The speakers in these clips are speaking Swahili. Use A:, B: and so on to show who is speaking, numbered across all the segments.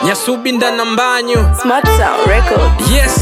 A: nyasubinda na mbanyu
B: Smart Sound Records.
A: yes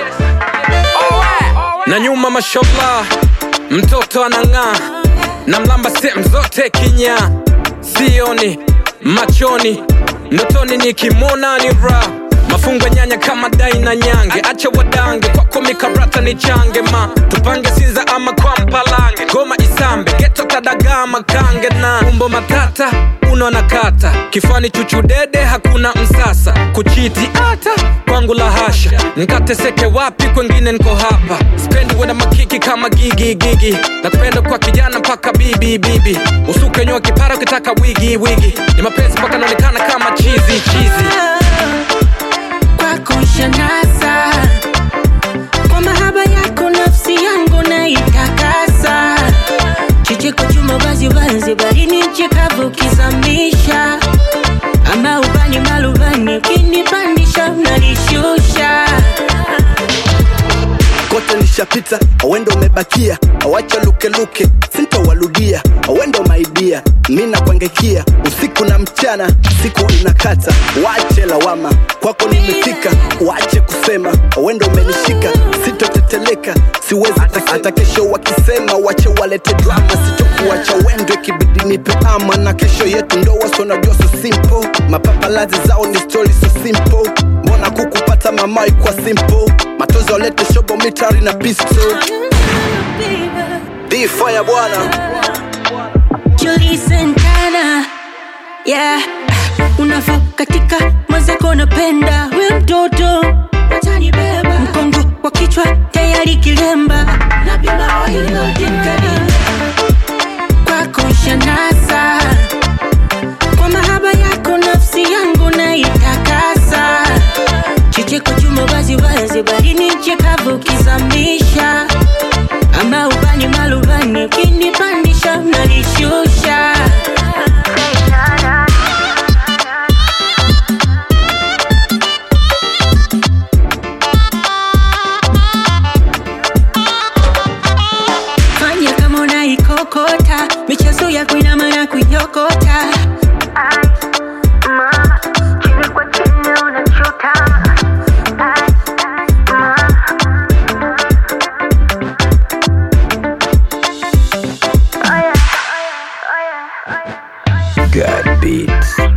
A: na nyuma mashallah mtoto anang'aa na mlamba sehemu zote kinya sioni machoni ndotoni nikimwona ni ra mafungo nyanya kama dai na nyange acha wadange kwako mikarata ni change ma tupange sinza ama kwa mpalange goma isambe geto kadagaa makange na umbo matata uno na kata kifani chuchudede hakuna msasa kuchiti hata kwangu la hasha nkateseke wapi kwengine nko hapa spendi wena makiki kama gigi gigi nakupenda kwa kijana mpaka bibi bibi usuke nyoa kipara ukitaka wigi wigi ni mapenzi mpaka naonekana kama chizi chizi
C: kwako shanasa kwa mahaba yako nafsi yangu naitakasa chicheko chuma waziwazi barini chikavu kizamisha ama ubani malubani ukinipandisha unanishusha
D: kote nishapita awendo umebakia awacha lukeluke sintowaludia awendo maidia mi nakwangekia usiku na mchana siku inakata wache lawama kwako nimefika wache kusema awendo umenishika sitoteteleka siwezi hata, hata kesho wakisema wache walete drama sitokuwacha wendo ikibidi nipe ama na kesho yetu ndoa sonajua so simple mapapalazi zao ni story so simple mbona kukupata mamai kwa simple matozi walete shobo mitari na pistol Di fire bwana
C: Julie Santana yeah. unavo katika mwenzako napenda we mtoto utanibeba mkongo wa kichwa tayari kilemba kwako shanasa kwa mahaba yako nafsi yangu naitakasa chicheko chuma waziwazi barini chekavu kizamisha ama ubani malubani ukinipandisha unanishusha fanya kama unaikokota michezo ya kuinama na kuiokota
E: God beats.